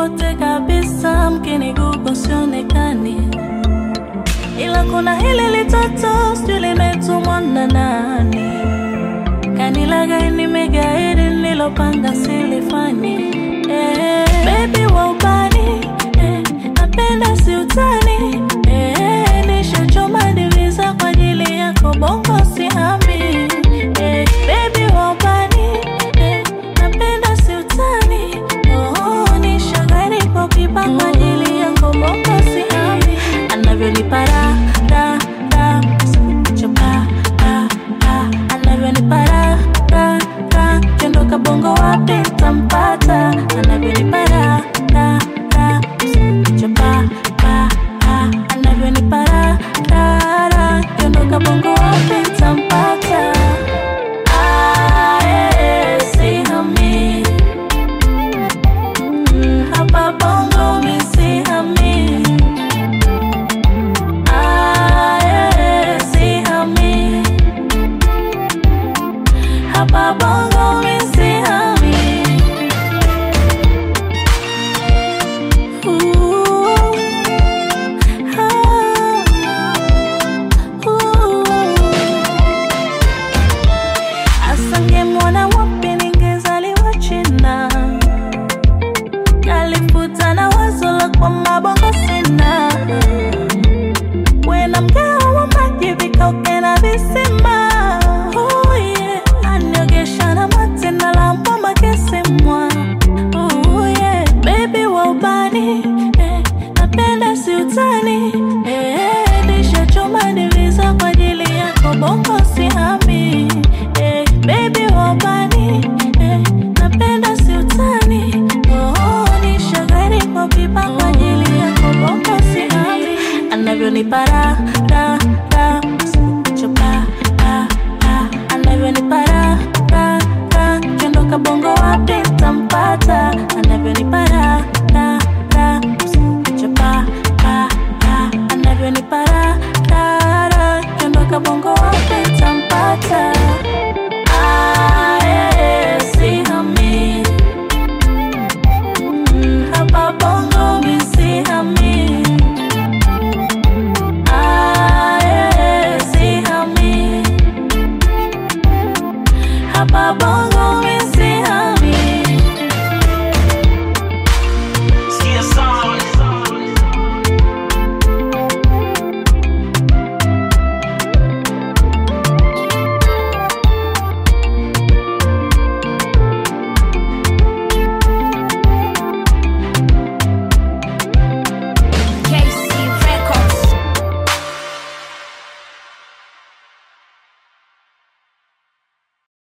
popote kabisa, mkinigugo sionekani, ila kuna hili litoto sijui limetumwa na nani, kanilagai nimegairi nilopanga silifani eh, baby wa ubani eh, napenda si utani eh, nishachoma diviza kwa ajili yako bongo sihami eh, baby wa ubani eh, napenda si utani oh, nishagari kwa pipa kwa ajili yako bongo sihami anavyonipa ra ra ra chapa ra ra anavyonipa ra ra ra kiondoka bongo wapi tampata anavyonipa ra ra ra chapa ra ra anavyonipa ra ra ra kiondoka bongo wapi tampata Ah, eh, sihami. Mm, hapa bongo mi sihami. Ah, eh, sihami. Hapa bongo mi sihami. Ooh, ah, ooh. Asangemwona wapi ningezaliwa China, kalifuta na wazo la kwa mabongo sina, wena mgao wa maji vikauke na visima. Oh yeah, aniogesha na mate na lambo makesemwa. Oh yeah, baby wa ubani eh, napenda si utani eh, nishachoma diviza kwa ajili yako bongo sihami eh, baby wa ubani eh, napenda si utani oh, nishagari kwa pipa kwa ajili yako bongo sihami anavyonipa ra ra ra chapa ra ra anavyonipa ra ra ra kiondoka bongo wapi tampata anavyonipa ra ra ra chapa ra ra anavyonipa ra ra ra kiondoka bongo wapi tampata Ah, eh, sihami. Mm, hapa bongo